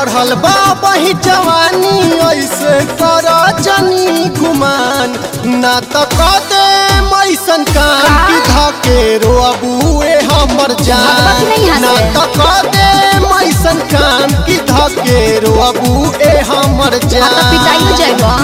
चढ़ल बा बही जवानी ऐसे कर जनी गुमान ना त कदे मैसन कान की धके रोबुए हमर जान भगवत नहीं हंसे। ना त कदे मैसन कान की धके रोबुए हमर आ तो जान पिटाइयो जाएगा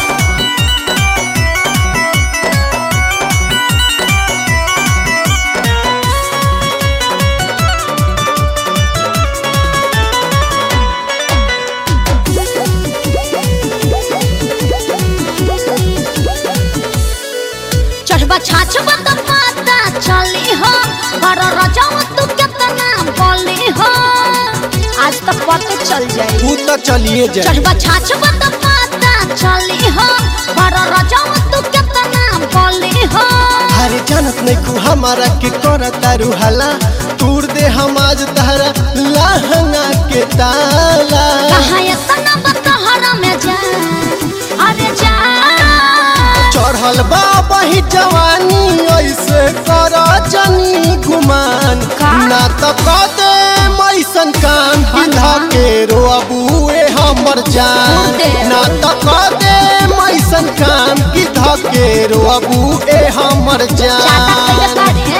चढ़बा छाछबा तो पता चली हो पर रजाऊ तू कितना बोली हो आज तक पता चल जाए तू तो चलिए जा चढ़बा छाछबा तो पता चली हो पर रजाऊ तू कितना बोली हो अरे जानत नहीं खू हमारा के कर तारू हला तूर दे हम आज तहरा लहंगा के ताला कहाँ इतना बतहरा में जा अरे जा चढ़ल बा बही जवानी ऐसे कर जनी गुमान का? ना त कदे मैसन कान बिंधा के रोबुए हमर जान दे। ना त कदे मैसन कान की धके रोबुए हमर चाटा कइले जान बारे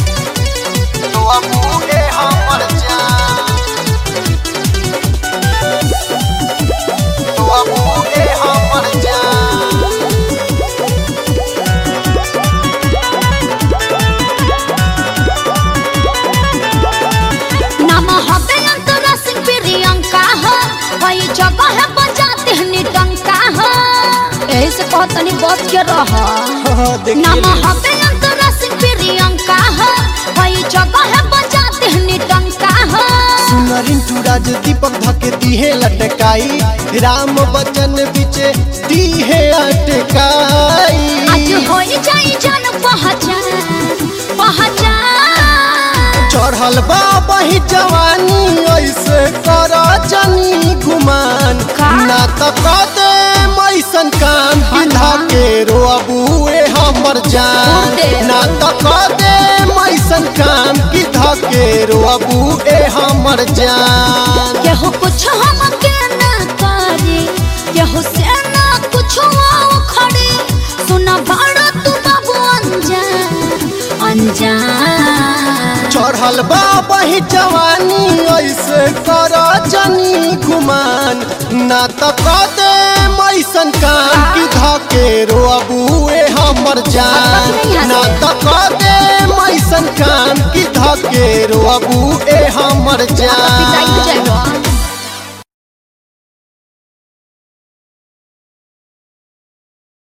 रोबुए हमर जान रोबुए हमर जान नाम हबे अंतरा सिंह प्रियंका हो वही जगह है बजाते हैं निटंका हो यही से कहत तनी बच के रह नाम हबे अंतरा सिंह प्रियंका हो वही जगह है बजाते हैं निटंका हो सुनरिन टूराज दीपक धके दीहे लटकाई राम बचन बिचे दीहे अटकाई आज होई जाई जन पहचान पहचान चढ़ल बा बही जवानी ऐसे कर जनी गुमान का? ना त कदे मैसन कान बिंधा के रोबुए हमर जान दे। ना त कदे मैसन कान की धके रोबुए हमर जान केहू कुछ हम के ना करे केहू से ना कुछ खड़े सुना बड़ा तू बाबू अनजान अनजान चढ़ल बा बही जवानी ऐसे कर जनी गुमान ना त कदे मैसन कान की धके रोबुए हमर जान ना त कदे मैसन कान की धके रोबुए